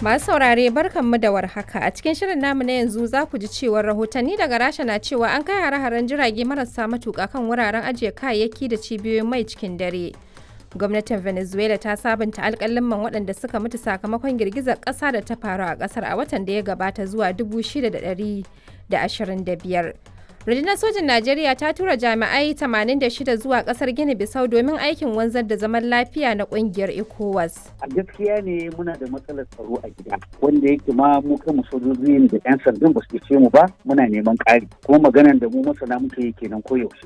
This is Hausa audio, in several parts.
Masu saurare barkanmu da warhaka a cikin shirin namu na yanzu za ku ji cewar rahotanni daga Rasha na cewa an kai hare-haren jirage marasa matuƙa kan wuraren ajiye kayayyaki da cibiyoyin mai cikin dare. Gwamnatin Venezuela ta sabunta alƙaliman waɗanda suka mutu sakamakon girgizar ƙasa da ta faru a ƙasar a watan da ya gabata zuwa 6,125. Rundunar sojin Najeriya ta tura jami'ai 86 zuwa kasar Gini Bisau domin aikin wanzar da zaman lafiya na kungiyar ECOWAS. A gaskiya ne muna da matsalar tsaro a gida wanda yake ma mu kanmu sojojin da 'yan sandan ba su ce mu ba muna neman ƙari kuma maganan da mu masana muke yi kenan koyaushe.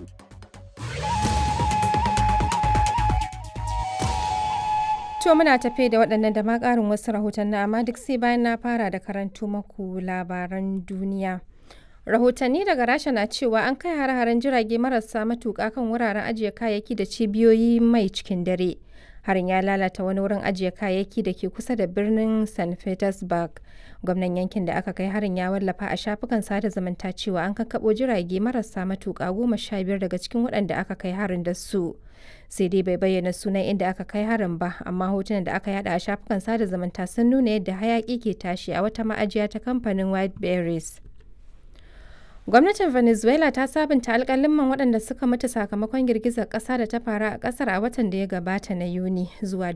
To muna tafe da waɗannan da ma ƙarin wasu rahotanni amma duk sai bayan na fara da karanto maku labaran duniya. rahotanni daga rasha na cewa an kai hare-haren jirage marasa matuƙa kan wuraren ajiye kayayyaki da cibiyoyi mai cikin dare harin ya lalata wani wurin ajiye kayayyaki da ke kusa da birnin st petersburg gwamnan yankin da aka kai harin ya wallafa a shafukan sada zumunta cewa an kakkaɓo jirage marasa matuƙa goma sha biyar daga cikin waɗanda aka kai harin da su sai dai bai bayyana sunan inda aka kai harin ba amma hotunan da aka yada a shafukan sada zumunta sun nuna yadda hayaƙi ke tashi a wata ma'ajiya ta kamfanin white berries Gwamnatin Venezuela ta sabunta alƙaliman waɗanda suka mutu sakamakon girgizar ƙasa da ta faru a ƙasar a watan da ya gabata na Yuni zuwa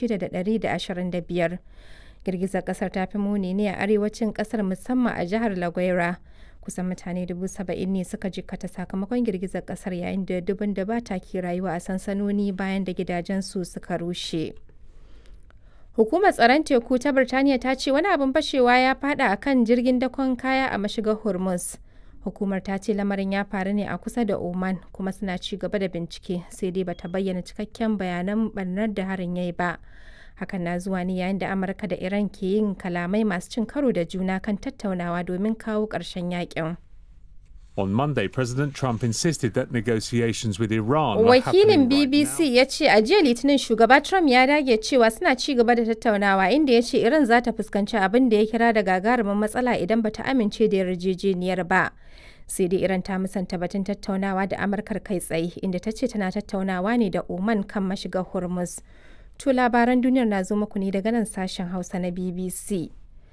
6,125. Girgizar ƙasar ta fi muni ne a arewacin ƙasar musamman a jihar La Guaira. Kusan mutane 70,000 ne suka jikkata sakamakon girgizar ƙasar yayin da dubun da ba ta ke rayuwa a sansanoni bayan da gidajensu suka rushe. Hukumar tsaron teku ta Birtaniya ta ce wani abin fashewa ya fada a kan jirgin dakon kaya a mashigar Hormuz. hukumar ta ce lamarin ya faru ne a kusa da oman kuma suna ci gaba da bincike sai dai bata bayyana cikakken bayanan barnar da harin yayi ba hakan na zuwa ne yayin da amurka da iran ke yin kalamai masu cin karo da juna kan tattaunawa domin kawo ƙarshen yakin On Monday, President Trump insisted that negotiations with Iran Wakilin BBC ya ce a jiya Litinin shugaba Trump ya dage cewa suna ci gaba da tattaunawa inda ya ce Iran za ta fuskanci abin da ya kira da gagarumin matsala idan bata amince da yarjejeniyar ba. Sai dai Iran ta musanta batun tattaunawa da Amurkar kai tsaye inda ta ce tana tattaunawa ne da Oman kan mashigar Hormuz. To labaran duniyar na zo muku ne daga nan sashen Hausa na BBC.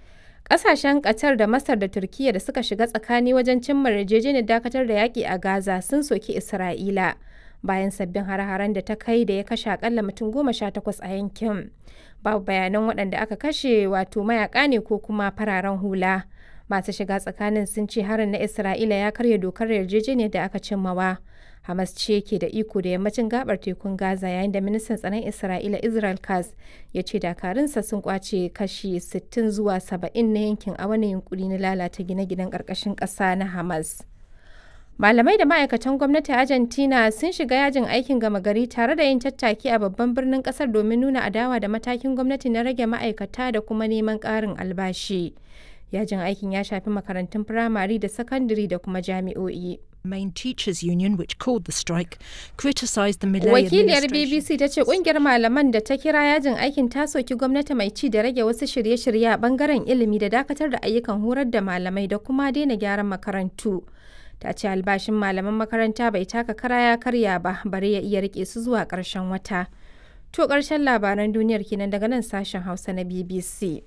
Ƙasashen Qatar da Masar da Turkiyya da suka shiga tsakani wajen cimma yarjejeniyar dakatar da yaƙi a Gaza sun soki Isra'ila bayan sabbin hare-haren da ta kai da ya kashe akalla mutum goma sha takwas a yankin. Babu bayanan waɗanda aka kashe wato mayaƙa ne ko kuma fararen hula. Masu shiga tsakanin sun ce harin na Isra'ila ya karya dokar yarjejeniyar da aka cimmawa. Hamas ce ke da iko da yammacin gabar tekun Gaza yayin da ministan tsaron Isra'ila Israel Katz ya ce dakarunsa sun kwace kashi 60 zuwa 70 na yankin a wani yunkuri na lalata gine-ginen ƙarƙashin ƙasa na Hamas. Malamai da ma'aikatan gwamnati Argentina sun shiga yajin aikin gama gari tare da yin tattaki a babban birnin kasar domin nuna adawa da matakin gwamnati na rage ma'aikata da kuma neman ƙarin albashi. Yajin aikin ya shafi makarantun firamare da sakandare da kuma jami'o'i. Main Teachers Union, which called the strike, criticised the Millet Wakiliyar administration. BBC ta ce kungiyar malaman da ta kira yajin aikin ta soki gwamnati mai ci da rage wasu shirye-shirye a bangaren ilimi da dakatar da ayyukan horar da malamai da kuma daina gyaran makarantu. Ta ce albashin malaman makaranta bai taka kara ya karya ba bare ya iya rike su zuwa ƙarshen wata. To ƙarshen labaran duniyar kenan daga nan sashen Hausa na BBC.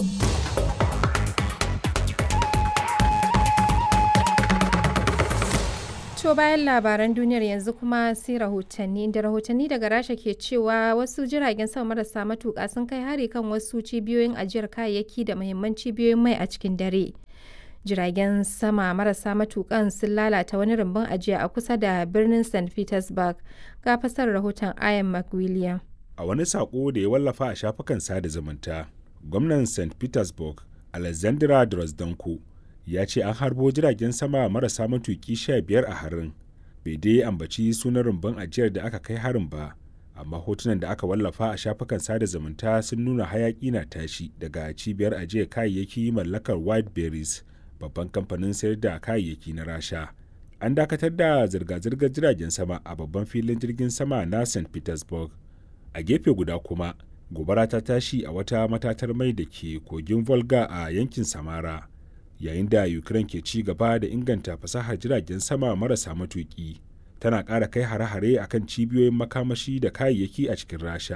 To bayan labaran duniyar yanzu kuma sai rahotanni inda rahotanni daga rasha ke cewa wasu jiragen sama marasa matuƙa sun kai hari kan wasu cibiyoyin ajiyar kayayyaki da muhimman cibiyoyin mai a cikin dare. Jiragen sama marasa matuƙan sun lalata wani rumbun ajiya a kusa da birnin St. Petersburg ga fasar rahoton Ian McWilliam. A wani saƙo da ya wallafa a shafukan sada zumunta, gwamnan St. Petersburg, Alexandra Drozdenko, ya ce an harbo jiragen sama marasa matuki sha biyar a harin bai dai ambaci sunan rumbun ajiyar da aka kai harin ba amma hotunan da aka wallafa a shafukan sada zumunta sun nuna hayaki na tashi daga cibiyar ajiyar kayayyaki mallakar white berries babban kamfanin sayar da kayayyaki na rasha an dakatar da zirga-zirgar jiragen sama a babban filin jirgin sama na st petersburg a gefe guda kuma gobara ta tashi a wata matatar mai da ke kogin volga a yankin samara yayin da ukraine ke ci gaba da inganta fasahar jiragen sama marasa matuki tana ƙara kai hare-hare akan cibiyoyin makamashi da kayayyaki a cikin rasha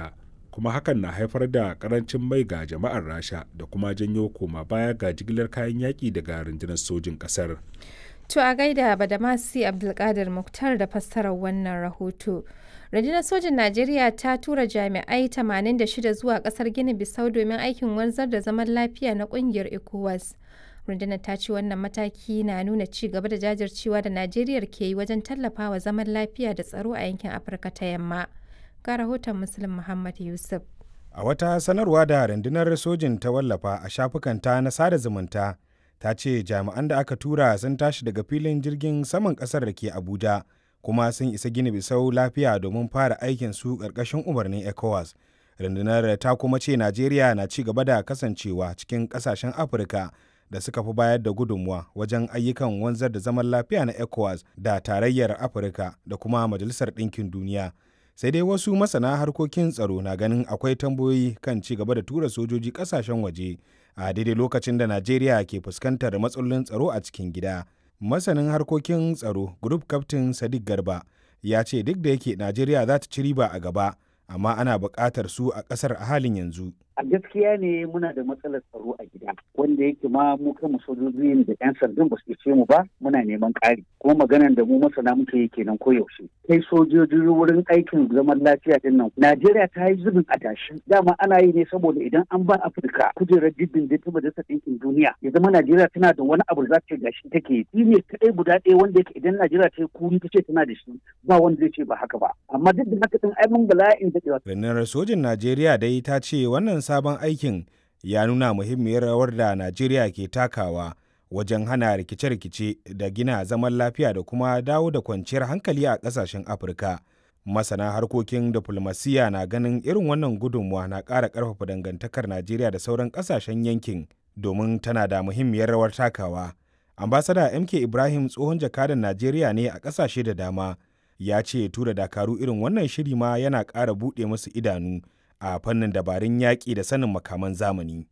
kuma hakan na haifar da karancin mai ga jama'ar rasha da kuma janyo koma baya ga jigilar kayan yaƙi daga rundunar sojin ƙasar To a gaida Badamasi Abdulkadir Muktar da fassarar wannan rahoto. Rundunar sojin Najeriya ta tura jami'ai 86 zuwa kasar Gini Bisau domin aikin wanzar da zaman lafiya na kungiyar ECOWAS. Rundunar ta ce wannan mataki na nuna ci gaba da jajircewa da Najeriya ke yi wajen tallafawa zaman lafiya da tsaro a yankin Afirka ta Yamma. Ga rahoton Muslim Muhammad Yusuf. A wata sanarwa da rundunar sojin ta wallafa a shafukanta na sada zumunta ta ce jami'an da aka tura sun tashi daga filin jirgin saman kasar da ke Abuja kuma sun isa gini bisau lafiya domin fara aikin su ƙarƙashin umarnin ECOWAS. Rundunar ta kuma ce Najeriya na ci gaba da kasancewa cikin ƙasashen Afirka da suka fi bayar da gudunmuwa wajen ayyukan wanzar da zaman lafiya na ECOWAS da tarayyar Afirka da kuma Majalisar Ɗinkin Duniya. sai dai wasu masana harkokin tsaro na ganin akwai tambayoyi kan ci gaba da tura sojoji kasashen waje a daidai lokacin da najeriya ke fuskantar matsalolin tsaro a cikin gida masanin harkokin tsaro group captain sadiq garba ya ce duk da yake najeriya za ta ci riba a gaba amma ana buƙatar su a ƙasar a halin yanzu a gaskiya ne muna da matsalar tsaro a gida wanda yake ma mu kanmu sojojin da yan sandan ba su ce mu ba muna neman ƙari kuma maganan da mu masana muke yi kenan koyaushe kai sojoji wurin aikin zaman lafiya din nan Najeriya ta yi zubin adashi dama ana yi ne saboda idan an ba Afirka kujerar diddin da ta majalisar ɗinkin duniya ya zama Najeriya tana da wani abu za ta gashi take yi ne kaɗai guda ɗaya wanda yake idan Najeriya ta yi kuri ta ce tana da shi ba wanda zai ce ba haka ba amma duk da haka din ai mun bala'in daɗewa. Rundunar sojin Najeriya dai ta ce wannan sabon aikin ya nuna muhimmiyar rawar da Najeriya ke takawa wajen hana rikice-rikice da gina zaman lafiya da kuma dawo da kwanciyar hankali a ƙasashen Afirka. Masana harkokin diflomasiyya na ganin irin wannan gudunmuwa na ƙara ƙarfafa dangantakar Najeriya da sauran ƙasashen yankin domin tana da muhimmiyar rawar takawa. Ambasada MK Ibrahim tsohon jakadan Najeriya ne a ƙasashe da dama ya ce tura dakaru irin wannan shiri ma yana ƙara buɗe musu idanu a fannin dabarun yaƙi da sanin makaman zamani.